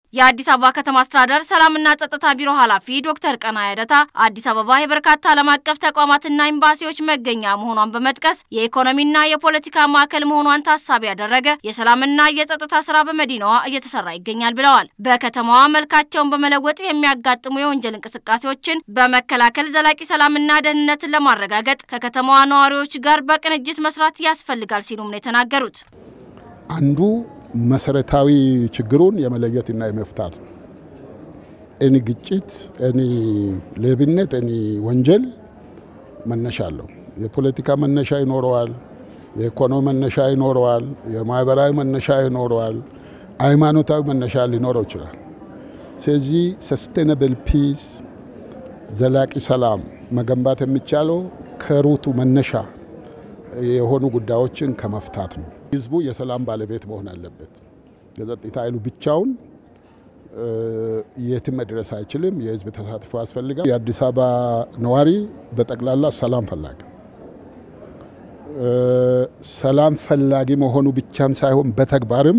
የአዲስ አበባ ከተማ አስተዳደር ሰላምና ጸጥታ ቢሮ ኃላፊ ዶክተር ቀናኢ አደታ አዲስ አበባ የበርካታ ዓለም አቀፍ ተቋማትና ኤምባሲዎች መገኛ መሆኗን በመጥቀስ የኢኮኖሚና የፖለቲካ ማዕከል መሆኗን ታሳቢ ያደረገ የሰላምና የጸጥታ ስራ በመዲናዋ እየተሰራ ይገኛል ብለዋል። በከተማዋ መልካቸውን በመለወጥ የሚያጋጥሙ የወንጀል እንቅስቃሴዎችን በመከላከል ዘላቂ ሰላምና ደህንነትን ለማረጋገጥ ከከተማዋ ነዋሪዎች ጋር በቅንጅት መስራት ያስፈልጋል ሲሉም ነው የተናገሩት። አንዱ መሰረታዊ ችግሩን የመለየትና የመፍታት ነው። እኒ ግጭት፣ እኒ ሌብነት፣ እኒ ወንጀል መነሻ አለው። የፖለቲካ መነሻ ይኖረዋል፣ የኢኮኖሚ መነሻ ይኖረዋል፣ የማህበራዊ መነሻ ይኖረዋል፣ ሃይማኖታዊ መነሻ ሊኖረው ይችላል። ስለዚህ ሰስቴናብል ፒስ ዘላቂ ሰላም መገንባት የሚቻለው ከሩቱ መነሻ የሆኑ ጉዳዮችን ከመፍታት ነው። ህዝቡ የሰላም ባለቤት መሆን አለበት። የጸጥታ ኃይሉ ብቻውን የትም መድረስ አይችልም። የህዝብ ተሳትፎ ያስፈልጋል። የአዲስ አበባ ነዋሪ በጠቅላላ ሰላም ፈላጊ ሰላም ፈላጊ መሆኑ ብቻም ሳይሆን በተግባርም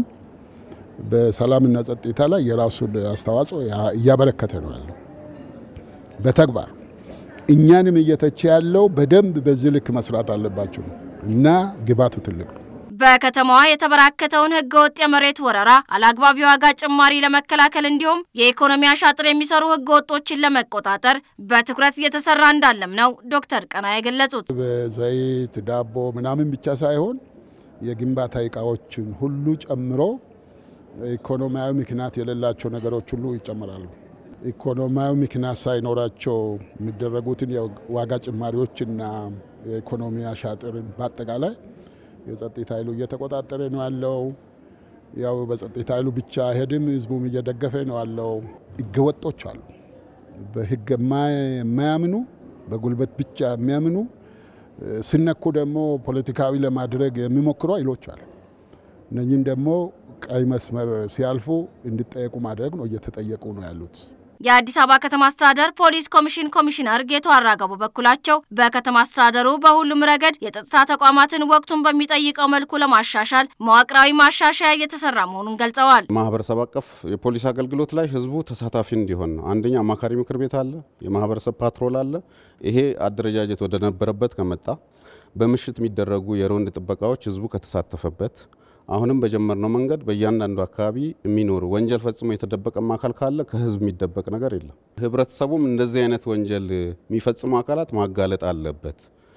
በሰላምና ጸጥታ ላይ የራሱን አስተዋጽኦ እያበረከተ ነው ያለው በተግባር እኛንም እየተቸ ያለው በደንብ በዚህ ልክ መስራት አለባቸው ነው እና ግባቱ ትልቅ ነው። በከተማዋ የተበራከተውን ህገወጥ የመሬት ወረራ፣ አላግባብ የዋጋ ጭማሪ ለመከላከል እንዲሁም የኢኮኖሚ አሻጥር የሚሰሩ ህገወጦችን ለመቆጣጠር በትኩረት እየተሰራ እንዳለም ነው ዶክተር ቀናኢ የገለጹት። በዘይት ዳቦ ምናምን ብቻ ሳይሆን የግንባታ እቃዎችን ሁሉ ጨምሮ ኢኮኖሚያዊ ምክንያት የሌላቸው ነገሮች ሁሉ ይጨምራሉ። ኢኮኖሚያዊ ምክንያት ሳይኖራቸው የሚደረጉትን የዋጋ ጭማሪዎችና የኢኮኖሚ አሻጥርን በአጠቃላይ የጸጥታ ኃይሉ እየተቆጣጠረ ነው ያለው። ያው በጸጥታ ኃይሉ ብቻ ሄድም ህዝቡም እየደገፈ ነው ያለው። ህገወጦች አሉ፣ በህግ የማያምኑ በጉልበት ብቻ የሚያምኑ ሲነኩ ደግሞ ፖለቲካዊ ለማድረግ የሚሞክሩ ኃይሎች አሉ። እነኝም ደግሞ ቀይ መስመር ሲያልፉ እንዲጠየቁ ማድረግ ነው፣ እየተጠየቁ ነው ያሉት። የአዲስ አበባ ከተማ አስተዳደር ፖሊስ ኮሚሽን ኮሚሽነር ጌቱ አራጋው በበኩላቸው በከተማ አስተዳደሩ በሁሉም ረገድ የጸጥታ ተቋማትን ወቅቱን በሚጠይቀው መልኩ ለማሻሻል መዋቅራዊ ማሻሻያ እየተሰራ መሆኑን ገልጸዋል። ማህበረሰብ አቀፍ የፖሊስ አገልግሎት ላይ ህዝቡ ተሳታፊ እንዲሆን ነው። አንደኛ አማካሪ ምክር ቤት አለ፣ የማህበረሰብ ፓትሮል አለ። ይሄ አደረጃጀት ወደ ነበረበት ከመጣ በምሽት የሚደረጉ የሮንድ ጥበቃዎች ህዝቡ ከተሳተፈበት አሁንም በጀመርነው መንገድ በእያንዳንዱ አካባቢ የሚኖሩ ወንጀል ፈጽሞ የተደበቀም አካል ካለ ከህዝብ የሚደበቅ ነገር የለም። ህብረተሰቡም እንደዚህ አይነት ወንጀል የሚፈጽሙ አካላት ማጋለጥ አለበት።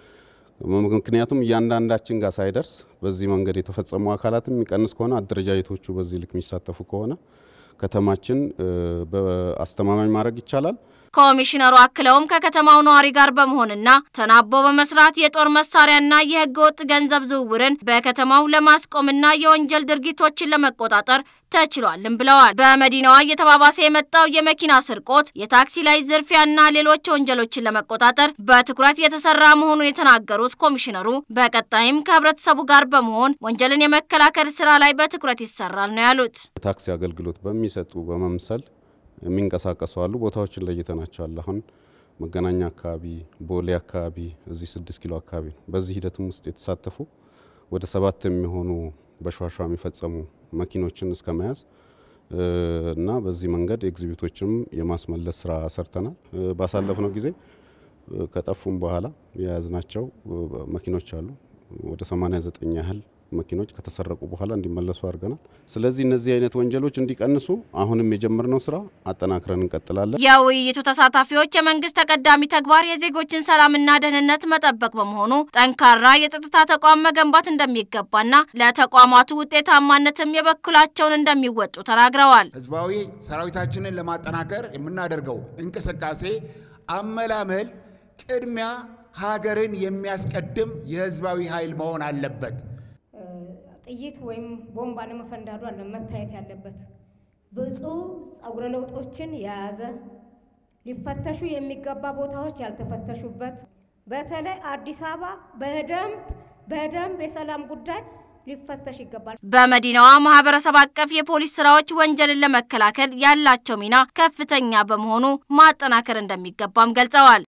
ምክንያቱም እያንዳንዳችን ጋር ሳይደርስ በዚህ መንገድ የተፈጸሙ አካላትም የሚቀንስ ከሆነ አደረጃጀቶቹ በዚህ ልክ የሚሳተፉ ከሆነ ከተማችን በአስተማማኝ ማድረግ ይቻላል። ኮሚሽነሩ አክለውም ከከተማው ነዋሪ ጋር በመሆንና ተናቦ በመስራት የጦር መሳሪያና የህገ ወጥ ገንዘብ ዝውውርን በከተማው ለማስቆምና የወንጀል ድርጊቶችን ለመቆጣጠር ተችሏልም ብለዋል። በመዲናዋ እየተባባሰ የመጣው የመኪና ስርቆት፣ የታክሲ ላይ ዝርፊያና ሌሎች ወንጀሎችን ለመቆጣጠር በትኩረት የተሰራ መሆኑን የተናገሩት ኮሚሽነሩ በቀጣይም ከህብረተሰቡ ጋር በመሆን ወንጀልን የመከላከል ስራ ላይ በትኩረት ይሰራል ነው ያሉት። ታክሲ አገልግሎት በሚሰጡ በመምሰል የሚንቀሳቀሱ አሉ። ቦታዎችን ለይተናቸዋል። አሁን መገናኛ አካባቢ፣ ቦሌ አካባቢ፣ እዚህ ስድስት ኪሎ አካባቢ ነው። በዚህ ሂደትም ውስጥ የተሳተፉ ወደ ሰባት የሚሆኑ በሸዋሿ የሚፈጸሙ መኪኖችን እስከ መያዝ እና በዚህ መንገድ ኤግዚቢቶችንም የማስመለስ ስራ ሰርተናል። ባሳለፍነው ጊዜ ከጠፉም በኋላ የያዝናቸው መኪኖች አሉ ወደ 89 ያህል መኪኖች ከተሰረቁ በኋላ እንዲመለሱ አድርገናል። ስለዚህ እነዚህ አይነት ወንጀሎች እንዲቀንሱ አሁንም የጀመርነው ስራ አጠናክረን እንቀጥላለን። የውይይቱ ተሳታፊዎች የመንግስት ተቀዳሚ ተግባር የዜጎችን ሰላምና ደህንነት መጠበቅ በመሆኑ ጠንካራ የጸጥታ ተቋም መገንባት እንደሚገባና ለተቋማቱ ውጤታማነትም የበኩላቸውን እንደሚወጡ ተናግረዋል። ህዝባዊ ሰራዊታችንን ለማጠናከር የምናደርገው እንቅስቃሴ አመላመል ቅድሚያ ሀገርን የሚያስቀድም የህዝባዊ ኃይል መሆን አለበት። ጥይት ወይም ቦምብ አለመፈንዳዱ አለ መታየት ያለበት ብዙ ጸጉረ ለውጦችን የያዘ ሊፈተሹ የሚገባ ቦታዎች ያልተፈተሹበት በተለይ አዲስ አበባ በደንብ በደንብ የሰላም ጉዳይ ሊፈተሽ ይገባል። በመዲናዋ ማህበረሰብ አቀፍ የፖሊስ ስራዎች ወንጀልን ለመከላከል ያላቸው ሚና ከፍተኛ በመሆኑ ማጠናከር እንደሚገባም ገልጸዋል።